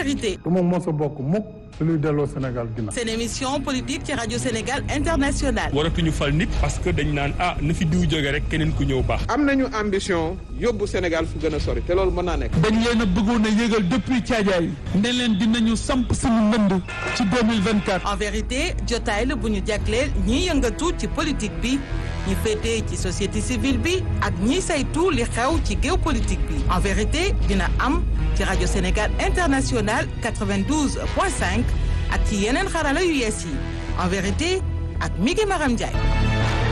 vérité. du ma mos a bokk mukk ci luy delloo Sénégal ginnaaw. seen émission politique ci rajo Sénégal international. waratuñu fal nit parce que dañ naan ah na fi diw jóge rek keneen ku ñëw baax. am nañu ambition yóbbu Sénégal fu gën a sori te loolu mën naa nekk. dañ leen a bëggoon a yëgal depuis caajaay ne leen dinañu samp suñu ndënd ci 2024. en vérité jotaay la bu ñu jagleel ñiy yëngatu ci politique bi ñi féetee ci société civile bi ak ñiy saytu li xew ci géopolitique bi en vérité dina am ci rajo Sénégal international 92.5 ak ci yeneen xarala yu yees yi en vérité ak Migi Maram Ndiaye.